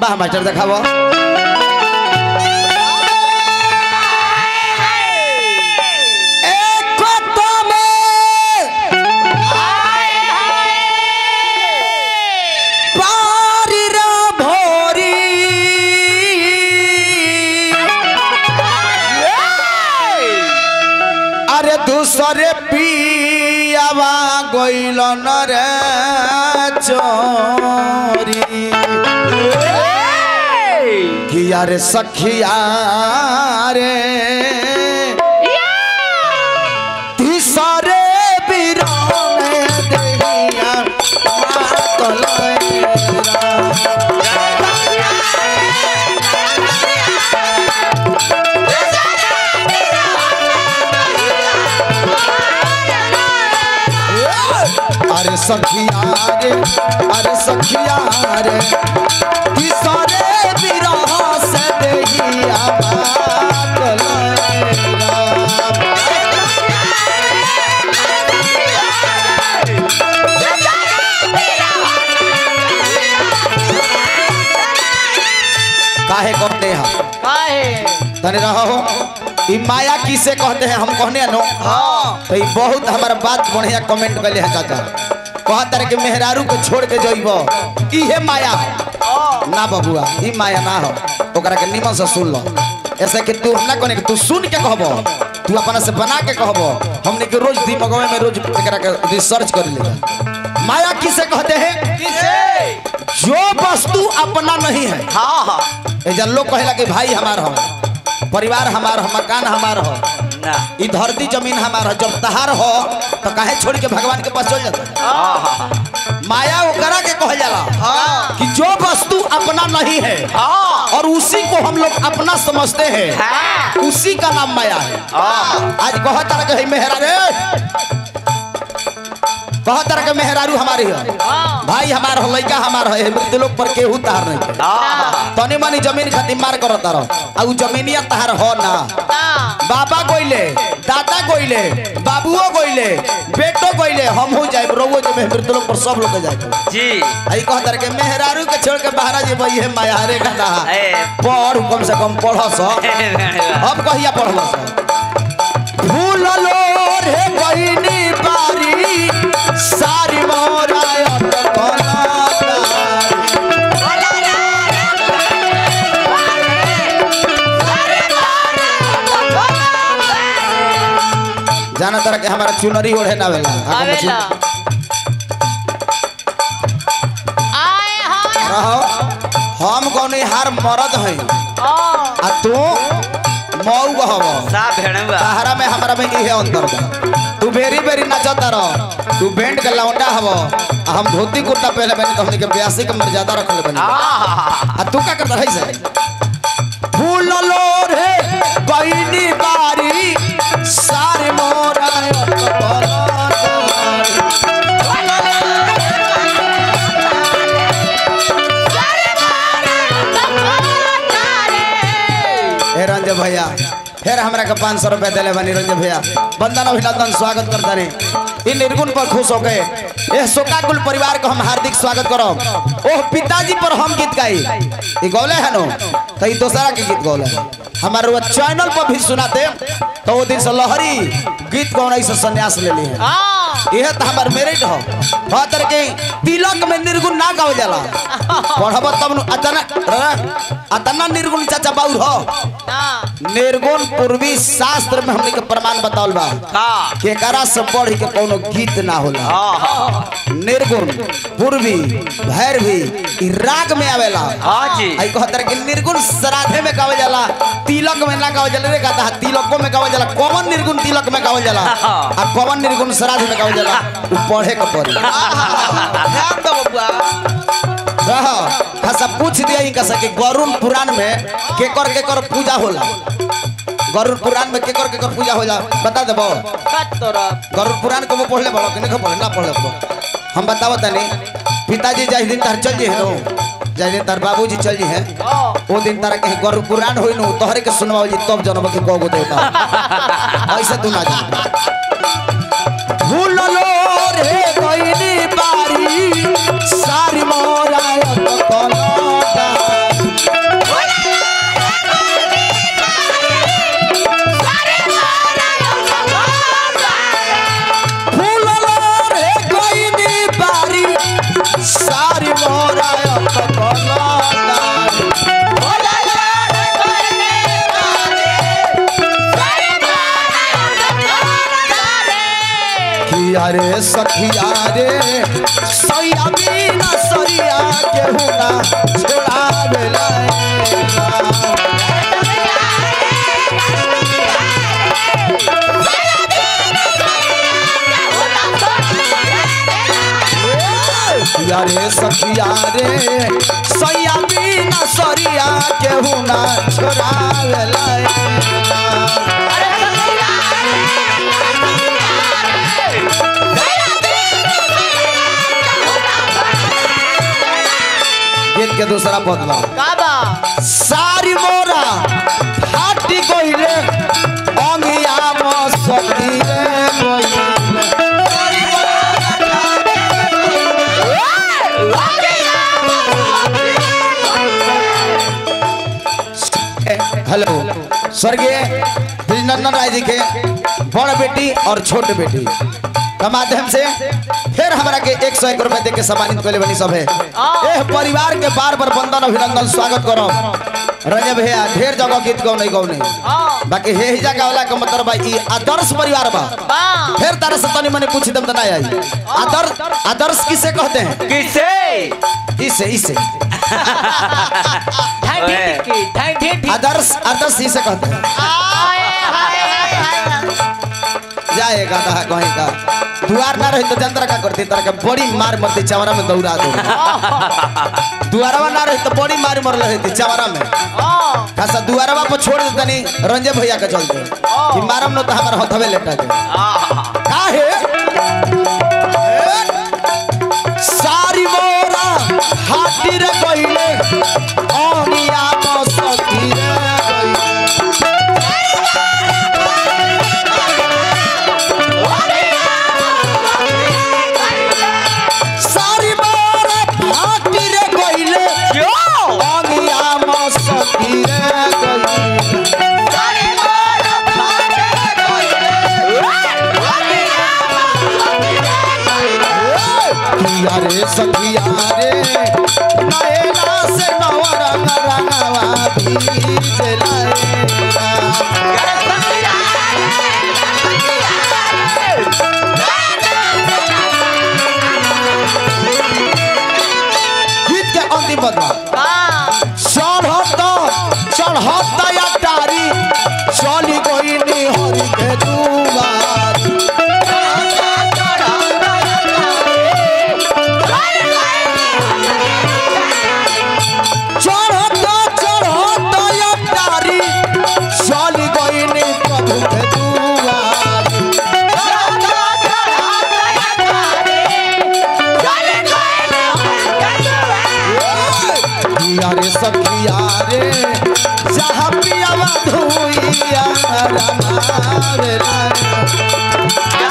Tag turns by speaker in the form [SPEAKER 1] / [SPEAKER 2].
[SPEAKER 1] वाह मास्टर देखाबो एक तो में पारी रा भोरी अरे दूसरे पियावा गइल न रे चोरी किया रे सखिया रे तीसरे बिरा में देहिया मातलेरा अरे सखिया रे अरे सखिया रे किसरे बिरह से देहिया बात लैला। काहे कहते हैं
[SPEAKER 2] काहे
[SPEAKER 1] तने रहो ई माया किसे कहते हैं हम कहने नो
[SPEAKER 2] हाँ
[SPEAKER 1] तो ई बहुत हमारा बात बढ़िया कमेंट कैले है चाचा कहत रहे कि मेहरारू को छोड़ के जइब इहे माया है। ना बबुआ ई माया ना हो ओकरा के निमन से सुन लो ऐसे कि तू ना कोने कि तू सुन के कहबो तू अपना से बना के कहबो हमने के रोज दिमागवे में रोज एकरा के रिसर्च कर ले माया किसे कहते हैं
[SPEAKER 2] किसे
[SPEAKER 1] जो वस्तु अपना नहीं है
[SPEAKER 2] हाँ हाँ
[SPEAKER 1] एजा लोग कहेला कि भाई हमार हो परिवार हमार हो मकान हमार हो
[SPEAKER 2] ना
[SPEAKER 1] ई धरती जमीन हमार हो जब तहार हो तो काहे छोड़ के भगवान के पास चल जाता
[SPEAKER 2] हाँ हाँ
[SPEAKER 1] माया ओकरा के कहल जाला
[SPEAKER 2] हाँ
[SPEAKER 1] कि जो वस्तु अपना नहीं है
[SPEAKER 2] हाँ
[SPEAKER 1] और उसी को हम लोग अपना समझते हैं
[SPEAKER 2] हाँ
[SPEAKER 1] उसी का नाम माया है
[SPEAKER 2] हाँ
[SPEAKER 1] आज कह तरह के है मेहरा रे कह तरह के मेहरारू हमारी है भाई हमार हो लड़का हमार है मृत्यु लोग पर केहू तार नहीं है।
[SPEAKER 2] हाँ
[SPEAKER 1] तनी मनी जमीन खातिर मार करो तारो आ उ जमीनिया तार हो ना बाबा गोइले दादा गोइले बाबुओ गोइले बेटो गोइले हम हो जाए रोवो जो में मृत्यु लोग पर सब लोग जाए
[SPEAKER 2] जी
[SPEAKER 1] आई कह तर के मेहरारू के छोड़ के बाहर जे भाई है माया रे गधा
[SPEAKER 2] ए
[SPEAKER 1] पढ़ कम से कम पढ़ स अब कहिया पढ़ल स भूल लो रे बहिनी बारी सारी मोरा अटकला जाना तरह के हमारा चुनरी ओढ़े ना वेला आगे में
[SPEAKER 2] आवेला
[SPEAKER 1] चुन-
[SPEAKER 2] आए हाय
[SPEAKER 1] रहो हम कौन हार मरद हैं
[SPEAKER 2] ओ
[SPEAKER 1] आ तू मऊ गहब
[SPEAKER 2] सा भेड़ुआ
[SPEAKER 1] सहारा में हमारा में इहे अंतर बा तू बेरी बेरी नाचता रह तू बैंड के लौंडा हव आ हम धोती कुर्ता पहले बनी तो हमनी के ब्यासी के मर्यादा रखले बनी
[SPEAKER 2] हाँ
[SPEAKER 1] आ तू का करता है से फूल लो रे बहिनी बारी सारे मोरा अटकला हे रंजय भैया फिर हमरा के पाँच सौ रुपया दिले बनी रंजय भैया बंदन अभिनंदन स्वागत करता रे इन निर्गुण पर खुश हो गए यह शोकाकुल परिवार को हम हार्दिक स्वागत करो ओह पिताजी पर हम गीत गाई ई गौले है नो तो ई दूसरा के गीत गौले हमारे वो चैनल पर भी सुनाते तो वो दिन से लहरी गीत गौन से संन्यास ले ली है यह तो हमार मेरिट हो फादर के तिलक में निर्गुण ना गावल जाला पढ़ब तब नु अतना रे, अतना निर्गुण चाचा बाउर हो निर्गुण पूर्वी शास्त्र में हमने के प्रमाण बतावल बा
[SPEAKER 2] हाँ
[SPEAKER 1] केकरा से बढ़ के कोनो गीत ना होला
[SPEAKER 2] हाँ
[SPEAKER 1] निर्गुण पूर्वी भैरवी ई राग में आवेला
[SPEAKER 2] हाँ जी
[SPEAKER 1] आई कहतर कि निर्गुण श्राद्धे में गावल जाला तिलक में ना गावल जाला रे गाता तिलको में गावल जाला कौन निर्गुण तिलक में गावल जाला आ कौन निर्गुण श्राद्ध में गावल जाला उ पढ़े के पड़ी
[SPEAKER 2] ध्यान दो बबुआ
[SPEAKER 1] रह खासा पूछ दिया इनका से कि गरुड़ पुराण में केकर केकर पूजा होला गरुड़ पुराण में केकर केकर पूजा होला बता देबो गरुड़ पुराण को वो पढ़ले बड़ो कि नहीं पढ़ले ना पढ़ले बड़ो हम बतावत तनी पिताजी जाहि दिन तार चल जी है नो जाहि दिन तार बाबूजी चल जी है वो दिन तारा के गरुड़ पुराण होई नो तोहरे के सुनवाओ जी तब जनम के कोगो देवता ऐसे तू ना जा भूल लो रे कोइनी बारी सारी मोरा अटकला रे सखिया रे सैया बिना सरिया केहू ना छोड़ावेला सखिया रे सखिया रे सैया बिना सरिया केहू ना छोड़ावेला गीत के दूसरा बदला
[SPEAKER 2] काबा
[SPEAKER 1] सारी मोरा फाटी गइले अंगिया मसती रे हेलो स्वर्गीय ब्रिजनंदन राय जी के बड़ बेटी और छोट बेटी का माध्यम से फिर हमरा के एक सौ एक रुपए दे के सम्मानित कैले बनी सब है एह परिवार के बार बार बंदन अभिनंदन स्वागत करो रंजय भैया ढेर जगह गीत गौ नहीं गौ नहीं बाकी हे ही जगह वाला का मतलब बा ई आदर्श परिवार बा
[SPEAKER 2] बा
[SPEAKER 1] फिर तारा से तनी मनी पूछ दम त ना आई आदर्श आदर्श किसे कहते हैं
[SPEAKER 2] किसे
[SPEAKER 1] इसे इसे
[SPEAKER 2] ठाई ठी ठी ठाई ठी ठी
[SPEAKER 1] आदर्श आदर्श इसे कहते हैं
[SPEAKER 2] हाय हाय हाय हाय
[SPEAKER 1] जाएगा कहा कहीं का दुआर ना रही तो जंतर का करती तरह के बड़ी मार मरती चवरा में दौड़ा दो दुआरवा ना रही तो बड़ी मार मर रही चवरा में खासा दुआरवा पर छोड़ दे तनी रंजय भैया के चलते कि मारम न तो हमार हथवे लेटा के काहे सारी मोरा हाथी रे कहिले ओनिया तो सती रे कहिले सारी मोरा हाथी रे कहिले ओनिया मो सती रे कहिले किया रे सखिया रे नयना से नवरंग रंगवा भीज लाएगा गीत के अंतिम बदला चढ़त चढ़त या तारी चली गई हरि के दुआर चढ़त चढ़त या तारी चली गई प्रभु के दुआर किया रे सखिया रे जहाँ पियावा धुइया रमावे ला